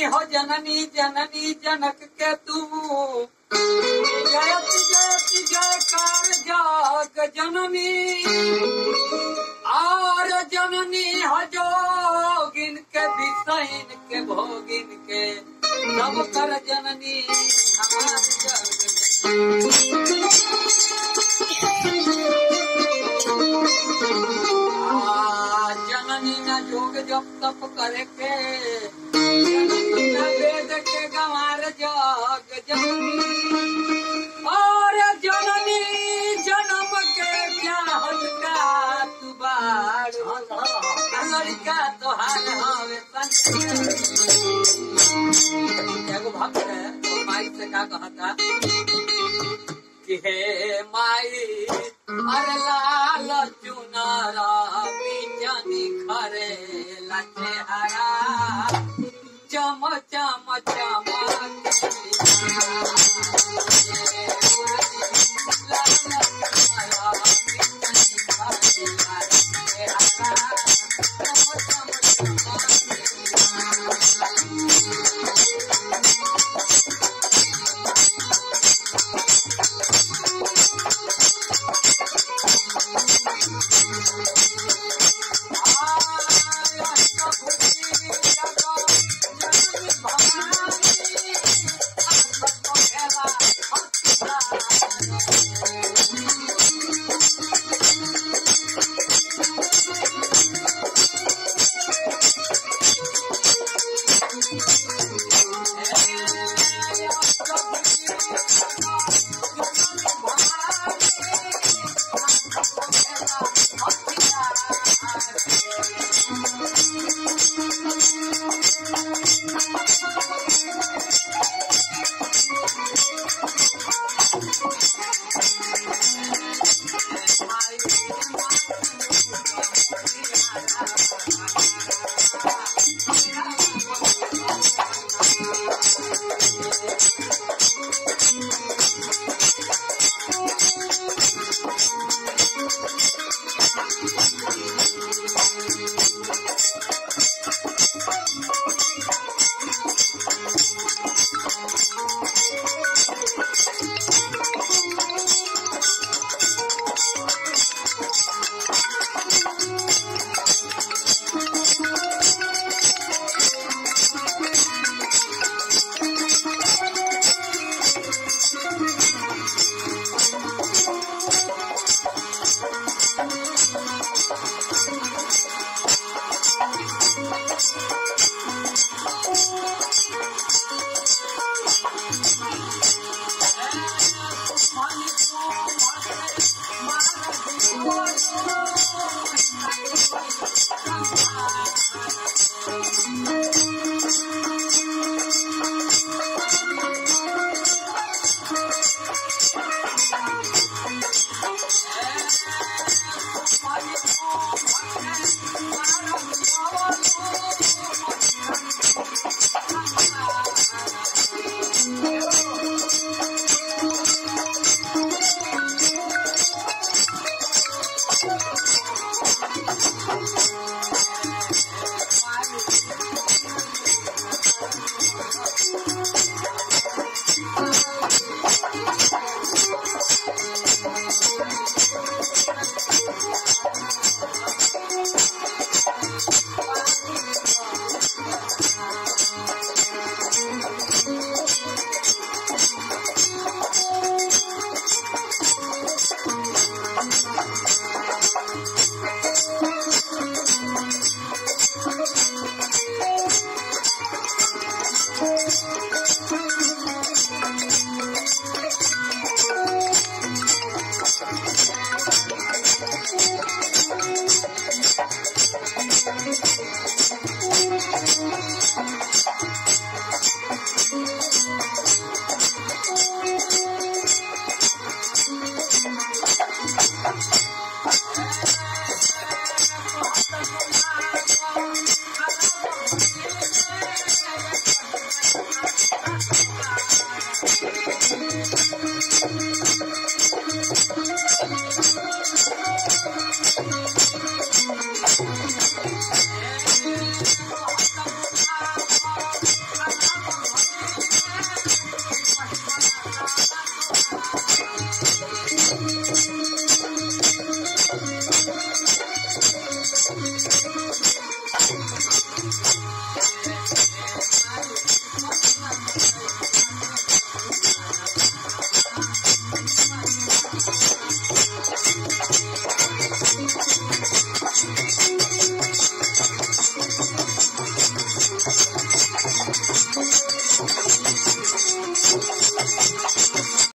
हो जननी जननी जनक के तू जयत जयत जयकार जाग जननी और जननी हो जोगिन के विषयन के भोगिन के सब कर जननी हमार जग आ, जननी न जोग जप तप करे के जननी न वेद के गंवार जग जननी और जननी जन्म के चाहत का तू बाड़ लड़का तोहार हवे संग एगो भक्त है वो माई से का कहता कि हे माई अरे लाल चुनारा बीजनी खरे लचे हरा चम चम चम